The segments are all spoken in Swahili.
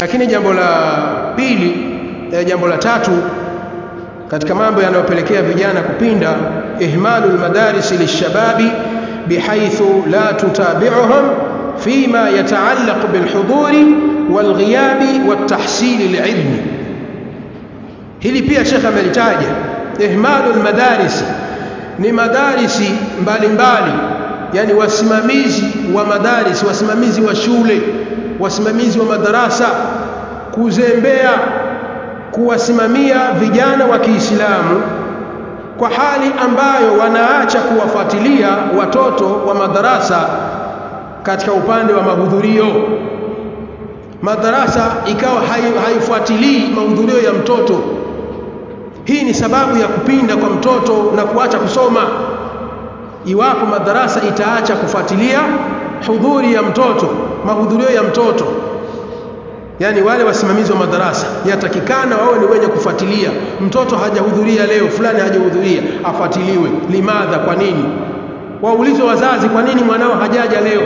lakini jambo la pili eh, jambo la tatu katika mambo yanayopelekea vijana kupinda ihmalu lmadarisi lishababi bihaithu la tutabiuhum fima yataallaqu bilhuduri walghiyabi waltahsili lilmi hili pia shekhe amelitaja ihmalu lmadarisi ni madarisi mbalimbali yani wasimamizi wa madarisi wasimamizi wa shule wasimamizi wa madarasa kuzembea kuwasimamia vijana wa Kiislamu kwa hali ambayo wanaacha kuwafuatilia watoto wa madarasa katika upande wa mahudhurio madarasa ikawa haifuatilii mahudhurio ya mtoto hii ni sababu ya kupinda kwa mtoto na kuacha kusoma iwapo madarasa itaacha kufuatilia hudhuri ya mtoto mahudhurio ya mtoto yani wale wasimamizi wa madarasa yatakikana wawe ni wenye kufuatilia mtoto hajahudhuria leo fulani hajahudhuria afuatiliwe limadha kwa nini waulizwe wazazi kwa nini mwanao hajaja leo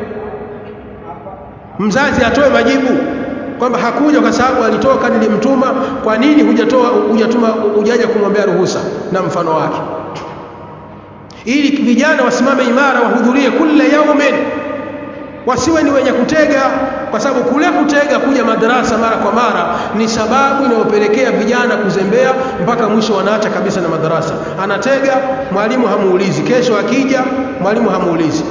mzazi atoe majibu kwamba hakuja kwa sababu alitoka nilimtuma kwa nini hujatoa hujatuma hujaja kumwambia ruhusa na mfano wake ili vijana wasimame imara wahudhurie kila yaumin wasiwe ni wenye kutega kwa sababu kule kutega kuja madarasa mara kwa mara ni sababu inayopelekea vijana kuzembea mpaka mwisho wanaacha kabisa na madarasa anatega mwalimu hamuulizi kesho akija mwalimu hamuulizi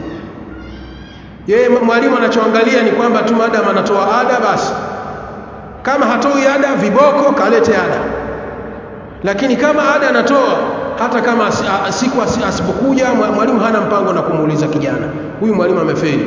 yeye mwalimu anachoangalia ni kwamba tu madam anatoa ada basi kama hatoi ada viboko kalete ada lakini kama ada anatoa hata kama siku asipokuja mwalimu hana mpango na kumuuliza kijana huyu mwalimu amefeli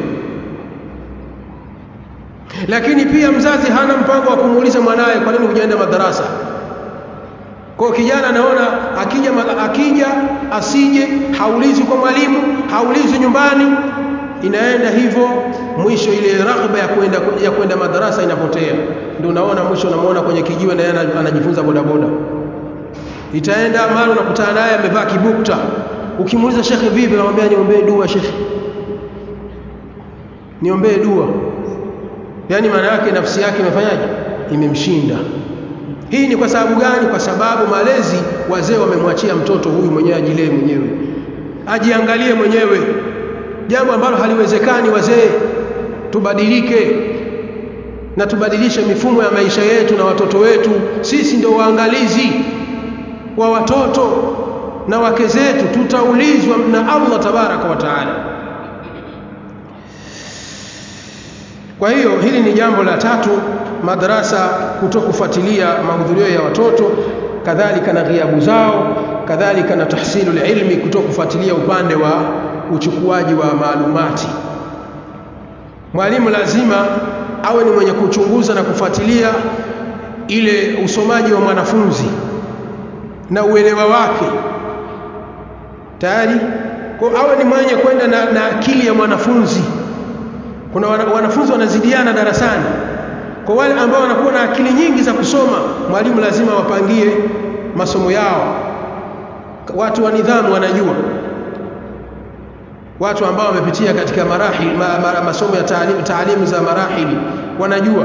lakini pia mzazi hana mpango wa kumuuliza mwanaye kwa nini hujaenda madarasa kwa kijana anaona akija akija asije haulizi kwa mwalimu haulizi nyumbani inaenda hivyo mwisho ile raghba ya kwenda ya kwenda madarasa inapotea ndio unaona mwisho unamuona kwenye kijiwe na yeye anajifunza bodaboda itaenda mara unakutana naye amevaa kibukta ukimuuliza shekhe vipi anamwambia niombee dua shekhe niombee dua yani maana yake nafsi yake imefanyaje imemshinda hii ni kwa sababu gani kwa sababu malezi wazee wamemwachia mtoto huyu mwenyewe ajilee mwenyewe ajiangalie mwenyewe jambo ambalo haliwezekani wazee tubadilike na tubadilishe mifumo ya maisha yetu na watoto wetu sisi ndio waangalizi wa watoto na wake zetu tutaulizwa na Allah tabaraka wa taala kwa hiyo hili ni jambo la tatu madarasa kutokufuatilia mahudhurio ya watoto kadhalika na ghiabu zao kadhalika na tahsilu ilmi kutokufuatilia upande wa uchukuaji wa maalumati mwalimu lazima awe ni mwenye kuchunguza na kufuatilia ile usomaji wa mwanafunzi na uelewa wake tayari kwa awe ni mwenye kwenda na, na akili ya mwanafunzi kuna wana, wanafunzi wanazidiana darasani kwa wale ambao wanakuwa na akili nyingi za kusoma mwalimu lazima wapangie masomo yao watu wa nidhamu wanajua watu ambao wamepitia katika marahili ma, ma, masomo ya taalimu, taalimu za marahili wanajua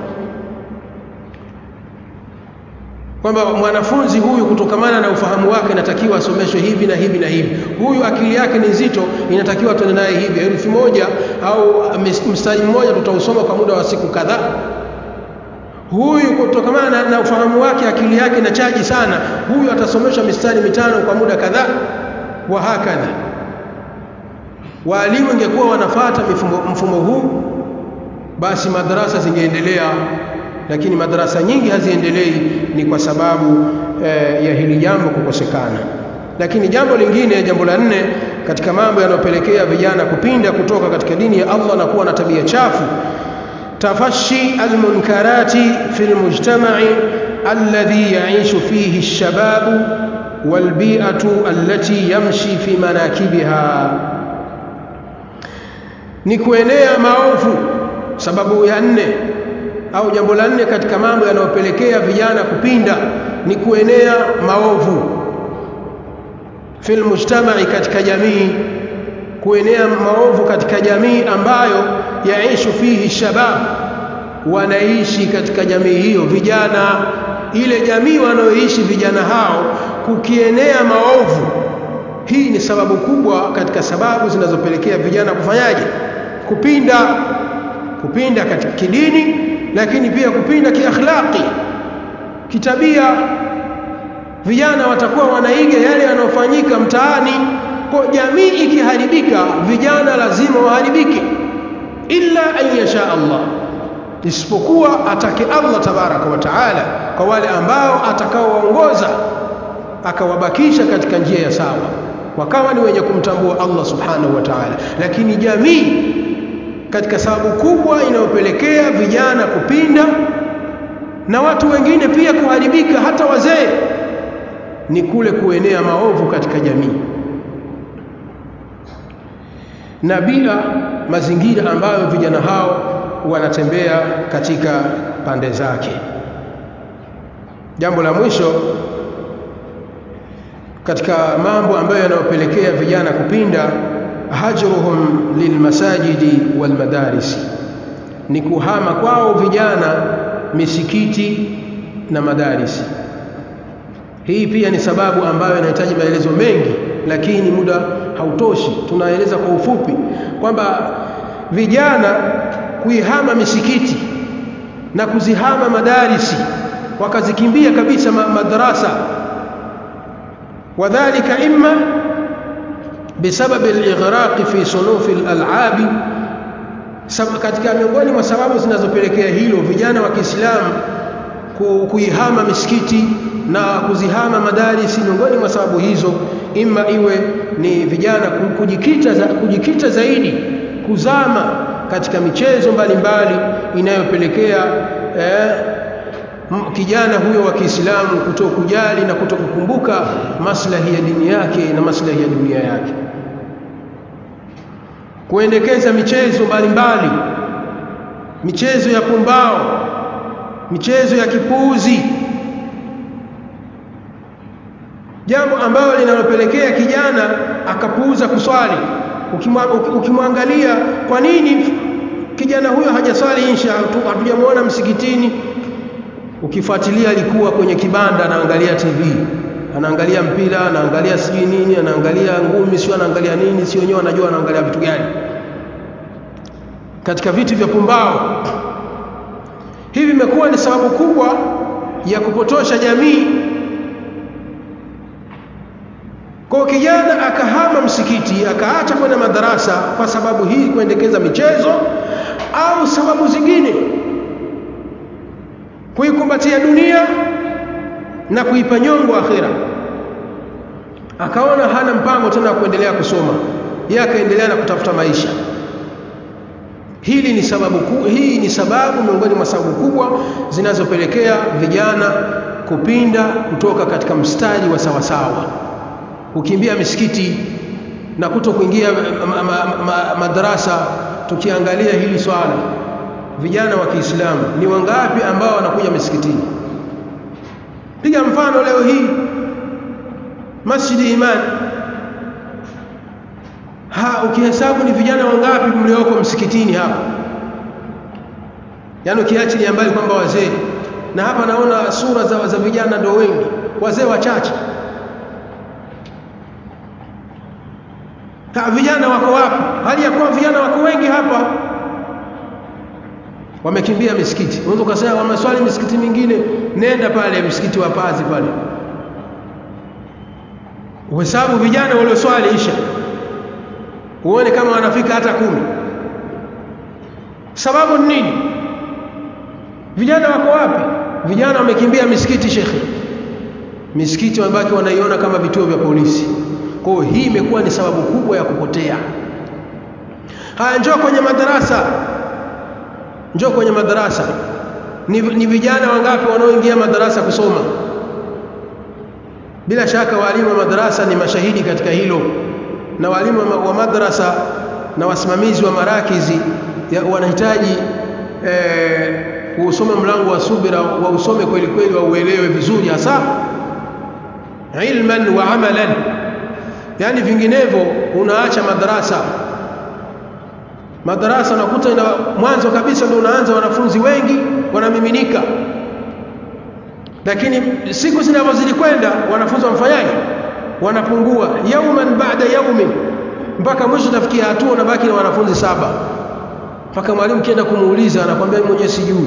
kwamba mwanafunzi huyu kutokamana na ufahamu wake inatakiwa asomeshwe hivi na hivi na hivi huyu akili yake ni nzito inatakiwa tuende naye hivi herufi moja au mstari mmoja tutausoma kwa muda wa siku kadhaa huyu kutokamana na, na ufahamu wake akili yake inachaji sana huyu atasomeshwa mistari mitano kwa muda kadhaa wa hakadha waalimu ingekuwa wanafata mfumo, mfumo huu basi madarasa zingeendelea lakini madarasa nyingi haziendelei ni kwa sababu eh, ya hili jambo kukosekana lakini jambo lingine jambo la nne katika mambo yanayopelekea vijana kupinda kutoka katika dini ya Allah na kuwa na tabia chafu tafashi almunkarati fi almujtama'i alladhi ya'ishu fihi alshababu walbi'atu allati yamshi fi manakibiha ni kuenea maovu sababu ya nne au jambo la nne katika mambo yanayopelekea vijana kupinda ni kuenea maovu fil mujtamai katika jamii kuenea maovu katika jamii ambayo yaishu fihi shabab wanaishi katika jamii hiyo vijana ile jamii wanaoishi vijana hao kukienea maovu hii ni sababu kubwa katika sababu zinazopelekea vijana kufanyaje kupinda kupinda katika kidini lakini pia kupinda kiakhlaqi kitabia vijana watakuwa wanaiga yale yanayofanyika mtaani kwa jamii ikiharibika vijana lazima waharibike illa an yasha Allah isipokuwa atake Allah tabaraka wa taala kwa wale ambao atakaowaongoza akawabakisha katika njia ya sawa wakawa ni wenye kumtambua Allah subhanahu wa ta'ala lakini jamii katika sababu kubwa inayopelekea vijana kupinda na watu wengine pia kuharibika hata wazee ni kule kuenea maovu katika jamii na bila mazingira ambayo vijana hao wanatembea katika pande zake jambo la mwisho katika mambo ambayo yanayopelekea vijana kupinda hajruhum lilmasajidi walmadarisi ni kuhama kwao vijana misikiti na madarisi hii pia ni sababu ambayo inahitaji maelezo mengi lakini muda hautoshi tunaeleza kwa ufupi kwamba vijana kuihama misikiti na kuzihama madarisi wakazikimbia kabisa madarasa wadhālika imma بسبب الإغراق في صنوف الألعاب katika miongoni mwa sababu zinazopelekea hilo vijana wa Kiislamu kuihama misikiti na kuzihama madarisi miongoni mwa sababu hizo imma iwe ni vijana kujikita, za, kujikita zaidi kuzama katika michezo mbalimbali inayopelekea eh, kijana huyo wa Kiislamu kutokujali na kutokukumbuka maslahi ya dini yake na maslahi ya dunia yake kuendekeza michezo mbalimbali michezo ya pumbao michezo ya kipuuzi jambo ambalo linalopelekea kijana akapuuza kuswali ukimwangalia kwa nini kijana huyo hajaswali insha hatujamuona msikitini ukifuatilia alikuwa kwenye kibanda anaangalia TV anaangalia mpira anaangalia sijui nini anaangalia ngumi sio anaangalia nini sio wenyewe anajua anaangalia vitu gani katika vitu vya pumbao hivi vimekuwa ni sababu kubwa ya kupotosha jamii kwa kijana akahama msikiti akaacha kwenda madarasa kwa sababu hii kuendekeza michezo au sababu zingine kuikumbatia dunia na kuipa nyongo akhira akaona hana mpango tena wa kuendelea kusoma yeye akaendelea na kutafuta maisha hili ni sababu ku, hii ni sababu miongoni mwa sababu kubwa zinazopelekea vijana kupinda kutoka katika mstari wa sawasawa kukimbia misikiti na kuto kuingia ma, ma, ma, madarasa tukiangalia hili swala vijana wa Kiislamu ni wangapi ambao wanakuja misikitini piga mfano leo hii Masjidi Iman ha ukihesabu ni vijana wangapi mlioko msikitini hapa yaani ukiachilia mbali kwamba wazee na hapa naona sura za, za vijana ndio wengi wazee wachache ha, vijana wako wapi hali ya kuwa vijana wako wengi hapa wamekimbia misikiti unaweza ukasema wameswali misikiti mingine nenda pale msikiti wa Pazi pale uhesabu vijana walioswali isha uone kama wanafika hata kumi sababu ni nini vijana wako wapi vijana wamekimbia misikiti shekhe misikiti wamebaki wanaiona kama vituo vya polisi kwa hiyo hii imekuwa ni sababu kubwa ya kupotea haya njoo kwenye madarasa njoo kwenye madarasa ni, ni vijana wangapi wanaoingia madarasa kusoma bila shaka walimu wa madarasa ni mashahidi katika hilo na walimu wa madrasa na wasimamizi wa marakizi wanahitaji eh, usome mlango wa subira wa usome kweli kweli wa uelewe vizuri hasa ilman wa amalan yani vinginevyo unaacha madarasa madarasa unakuta ina mwanzo kabisa ndio unaanza wanafunzi wengi wanamiminika lakini siku zinavyozidi kwenda wanafunzi wamfanyaje wanapungua yauman baada yaumin mpaka mwisho tafikia hatua unabaki na wanafunzi saba mpaka mwalimu kienda kumuuliza anakwambia mimi mwenyewe sijui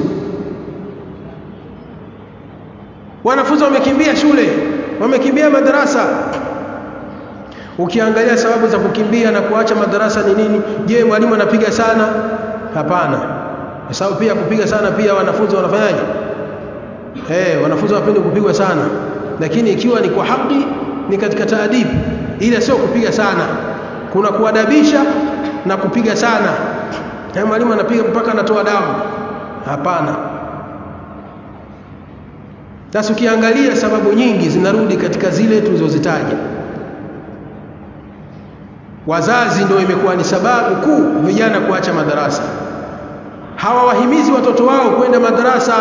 wanafunzi wamekimbia shule wamekimbia madarasa ukiangalia sababu za kukimbia na kuacha madarasa ni nini je mwalimu anapiga sana hapana kwa sababu pia kupiga sana pia wanafunzi wanafanyaje eh wanafunzi wapende kupigwa sana lakini ikiwa ni kwa haki ni katika taadibu ila sio kupiga sana kuna kuadabisha na kupiga sana na mwalimu anapiga mpaka anatoa damu hapana sasa ukiangalia sababu nyingi zinarudi katika zile tulizozitaja wazazi ndio imekuwa ni sababu kuu vijana kuacha madarasa hawawahimizi watoto wao kwenda madarasa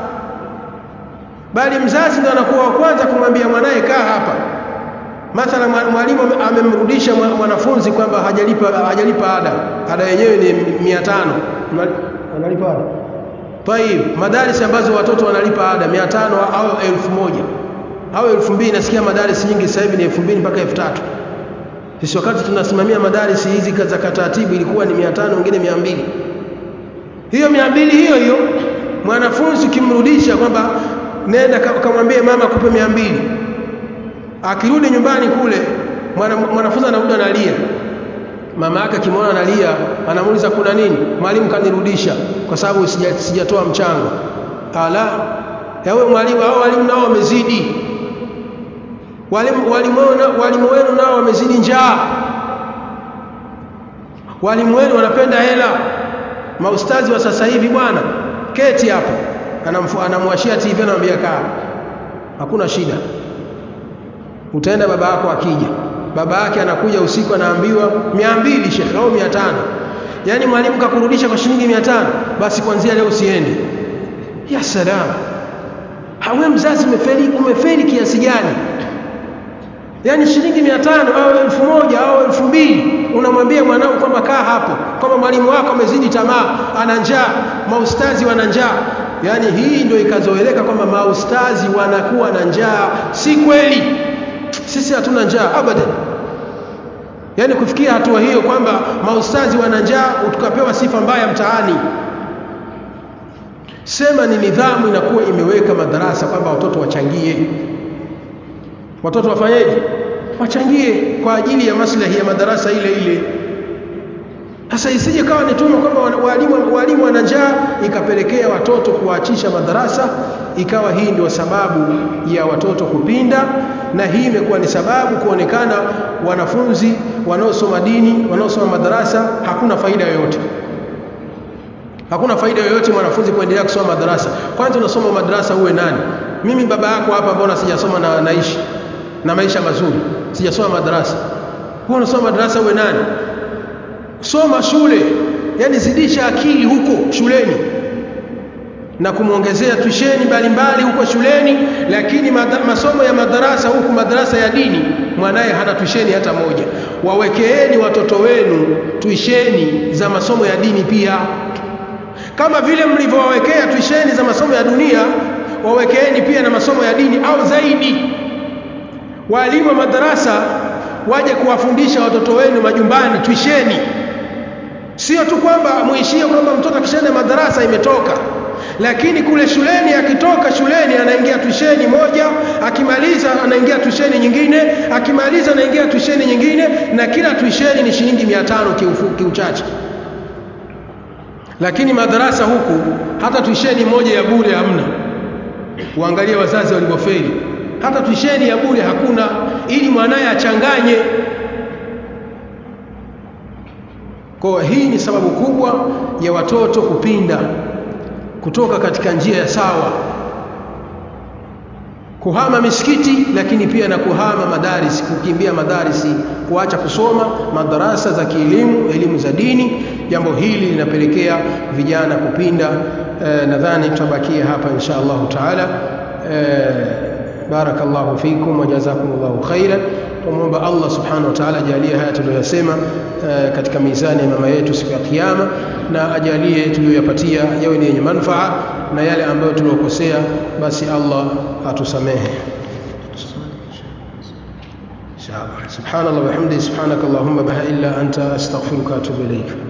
bali mzazi ndio anakuwa wa kwanza kumwambia mwanaye kaa hapa mathala mwalimu amemrudisha mwanafunzi kwamba hajalipa hajalipa ada ada yenyewe ni 500 analipa ada Taib, madarisi ambazo watoto wanalipa ada 500 au 1000 au 2000 nasikia madarisi nyingi sasa hivi ni 2000 mpaka 3000 sisi wakati tunasimamia madarisi hizi za katatibu ilikuwa ni 500 wengine 200 hiyo 200 hiyo hiyo mwanafunzi ukimrudisha kwamba nenda kamwambie mama akupe 200 akirudi nyumbani kule mwanafunzi anarudi analia mama yake akimwona analia anamuuliza kuna nini mwalimu kanirudisha kwa sababu sijatoa sija mchango ala yawe mwalimu hao walimu nao wamezidi walimu walimu walimu wenu nao wamezidi njaa walimu wenu wanapenda hela maustazi wa sasa hivi bwana keti hapo anamwashia TV anamwambia kaa hakuna shida utaenda baba yako akija baba yake anakuja usiku anaambiwa 200 shekhe au 500 yani mwalimu kakurudisha kwa shilingi 500 basi kuanzia leo usiende ya salam hawe mzazi umefeli umefeli kiasi gani yani shilingi 500 au 1000 au 2000 unamwambia mwanao kwamba kaa hapo kama mwalimu wako amezidi tamaa ana njaa maustazi wana njaa yani hii ndio ikazoeleka kwamba maustazi wanakuwa na njaa si kweli sisi hatuna njaa abadan yaani kufikia hatua hiyo kwamba maustazi wana njaa tukapewa sifa mbaya mtaani sema ni nidhamu inakuwa imeweka madarasa kwamba watoto wachangie watoto wafanyeje wachangie kwa ajili ya maslahi ya madarasa ile ile sasa isije kawa ni tuma kwamba walimu walimu wana njaa ikapelekea watoto kuachisha madarasa ikawa hii ndio sababu ya watoto kupinda na hii imekuwa ni sababu kuonekana wanafunzi wanaosoma dini wanaosoma madarasa hakuna faida yoyote hakuna faida yoyote mwanafunzi kuendelea kusoma madarasa kwanza unasoma madarasa uwe nani mimi baba yako hapa mbona sijasoma na naishi na maisha mazuri sijasoma madarasa wewe unasoma madarasa uwe nani soma shule yani zidisha akili huko shuleni na kumwongezea tusheni mbalimbali huko shuleni lakini masomo ya madarasa huku madarasa ya dini mwanaye hana tusheni hata moja wawekeeni watoto wenu tuisheni za masomo ya dini pia kama vile mlivyowawekea tuisheni za masomo ya dunia wawekeeni pia na masomo ya dini au zaidi walimu wa madarasa waje kuwafundisha watoto wenu majumbani tuisheni sio tu kwamba muishie kwamba mtoto akishaenda madarasa imetoka lakini kule shuleni akitoka shuleni anaingia tusheni moja akimaliza anaingia tusheni nyingine akimaliza anaingia tusheni nyingine na kila tusheni ni shilingi 500 kiuchache lakini madarasa huku hata tusheni moja ya bure hamna uangalie wazazi walivyofeli hata tusheni ya bure hakuna ili mwanaye achanganye kwa hii ni sababu kubwa ya watoto kupinda kutoka katika njia ya sawa kuhama misikiti lakini pia na kuhama madarisi kukimbia madarisi kuacha kusoma madarasa za kielimu elimu za dini jambo hili linapelekea vijana kupinda e, nadhani tutabakia hapa insha Allahu taala e, barakallahu fikum wa jazakumullahu khairan tumwomba Allah subhanahu wa ta'ala ajalie haya tuliyosema uh, katika mizani ya mama yetu siku ya kiyama na ajalie tuliyoyapatia yawe ni yenye manufaa na yale ambayo tuliokosea basi Allah atusamehe سبحان الله وبحمده سبحانك اللهم بها إلا أنت أستغفرك وأتوب إليك